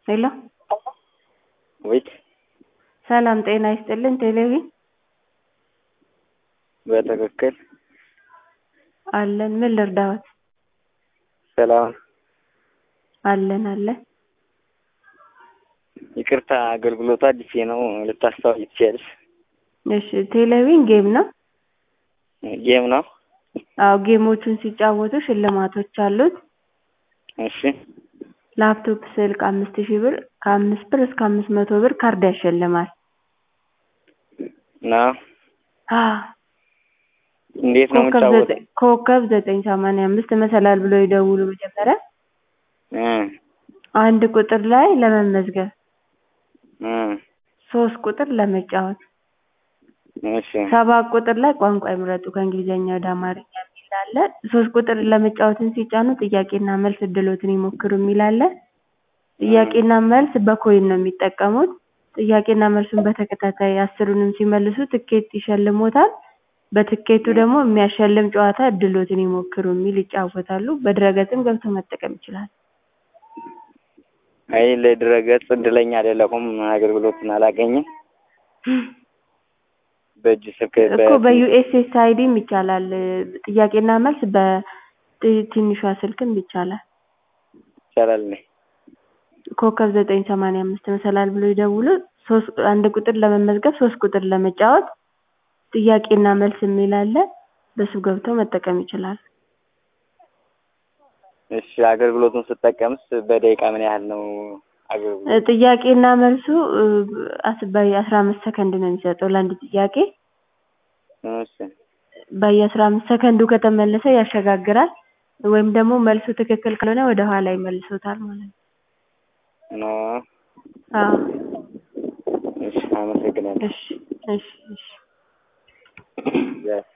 ሄሎ ወይት ሰላም ጤና ይስጥልን ቴሌቪዥን በትክክል አለን ምን ልርዳዎት ሰላም አለን አለን ይቅርታ አገልግሎቱ አዲስ ነው ልታስታውቂ ትችያለሽ እሺ ቴሌቪዥን ጌም ነው ጌም ነው አዎ ጌሞቹን ሲጫወቱ ሽልማቶች አሉት እሺ ላፕቶፕ ስልክ አምስት ሺህ ብር ከአምስት ብር እስከ አምስት መቶ ብር ካርድ ያሸልማል ነው አዎ እንዴት ነው ኮከብ የምጫወተው ዘጠኝ ኮከብ ዘጠኝ ሰማንያ አምስት መሰላል ብለው ይደውሉ መጀመሪያ እ አንድ ቁጥር ላይ ለመመዝገብ እ ሶስት ቁጥር ለመጫወት እሺ ሰባት ቁጥር ላይ ቋንቋ ይምረጡ ከእንግሊዝኛ ወደ አማርኛ የሚል አለ ሶስት ቁጥር ለመጫወትን ሲጫኑ ጥያቄና መልስ እድልዎትን ይሞክሩ የሚል አለ ጥያቄና መልስ በኮይን ነው የሚጠቀሙት ጥያቄና መልሱን በተከታታይ አስሩንም ሲመልሱ ትኬት ይሸልሞታል በትኬቱ ደግሞ የሚያሸልም ጨዋታ እድልዎትን ይሞክሩ የሚል ይጫወታሉ በድረ-ገጽም ገብተው መጠቀም ይችላሉ አይ ለድረ-ገጽ እድለኛ አይደለሁም አገልግሎቱን አላገኝም በእጅ ስልክ እኮ በዩኤስኤስአይዲም ይቻላል ጥያቄና መልስ በትንሿ ስልክም ይቻላል ይቻላል እንዴ ኮከብ ዘጠኝ ሰማንያ አምስት መሰላል ብለው ይደውሉ ሶስት አንድ ቁጥር ለመመዝገብ ሶስት ቁጥር ለመጫወት ጥያቄና መልስ የሚል አለ በሱ ገብተው መጠቀም ይችላሉ እሺ አገልግሎቱን ስጠቀምስ በደቂቃ ምን ያህል ነው አገልግሎቱ ጥያቄና መልሱ በየአስራ አምስት ሰከንድ ነው የሚሰጠው ለአንድ ጥያቄ እሺ በየአስራ አምስት ሰከንዱ ከተመለሰ ያሸጋግራል ወይም ደግሞ መልሱ ትክክል ካልሆነ ወደ ኋላ ይመልሶታል ማለት ነው ነው አዎ እሺ አመሰግናለሁ እሺ እሺ እሺ ያ